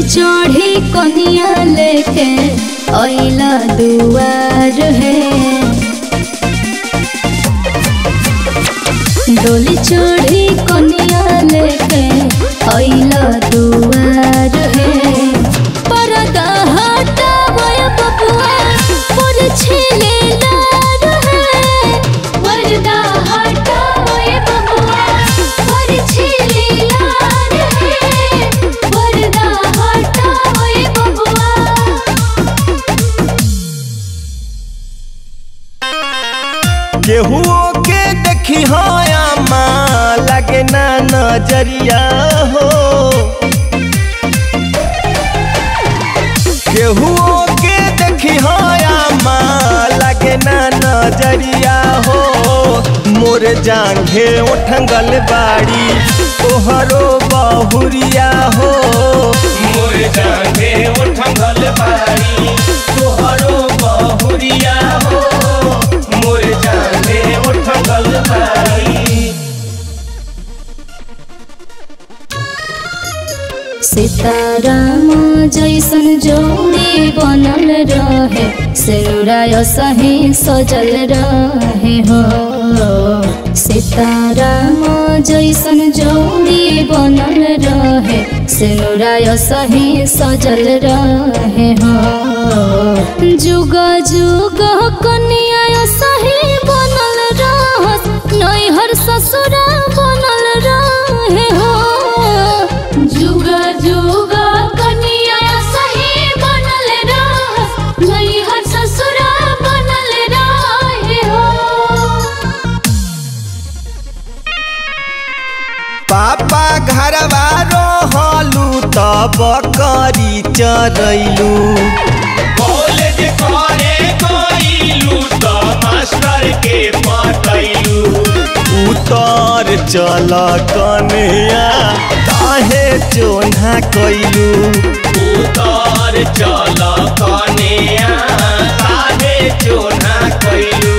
चढ़ी कनिया लेके अइला दुआर है डोली चढ़ी कनिया लेके अइला दुआर है परदा हटावय बबुआ पर छेले लार है परदा हटावय बबुआ पर छेले लार है परदा हटावय बबुआ केहुओ के देखी हया माँ लगे ना नजरिया हो केहुओ के देखी हया माँ लगे ना नजरिया हो मोर जांघे उठंगल बाड़ी तोहरो बहुरिया हो मोर जांघे उठंगल बाड़ी तोहरो बहुरिया हो मोर जांघे उठंगल बाड़ी सीताराम जैसन जोड़ी बनल रहे सिरुराय सही सजल रहे हो सीताराम जैसन जोड़ी बनल रहे सिरुराय सही सजल रहे हो जुग जुग कन्या सही बनल रहस नैहर ससुरा बनल रहे हो जुगा जुगा कनिया सही बनल रहस नैहर ससुरा बनल रहे हो पापा घरवा रहलू तब करी चरैलू कॉलेज करे गईलू त मास्टर के पटैलू उतर चल कन्या काहे चोना कैलू उतर चल कन्या काहे चोना कैलू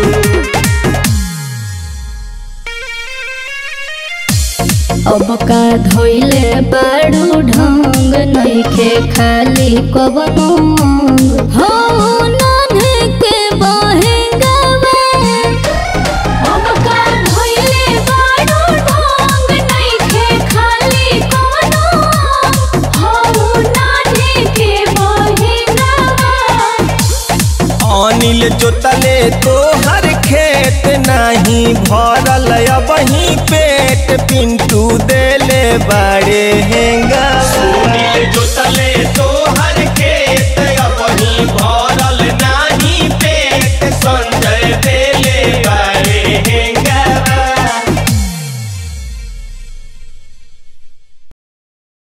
अब का धोइले बाड़ू ढंग नइखे खाली कवनो अंग हो नाने के बहेंगावे अब का धोइले बाड़ू ढंग नइखे खाली कवनो अंग हो नाने के बहेंगावे अनिल जोतले तोहर खेत नाही भरल अबही पेट पिंटू देले बाड़े हेंगा सुनील जोतले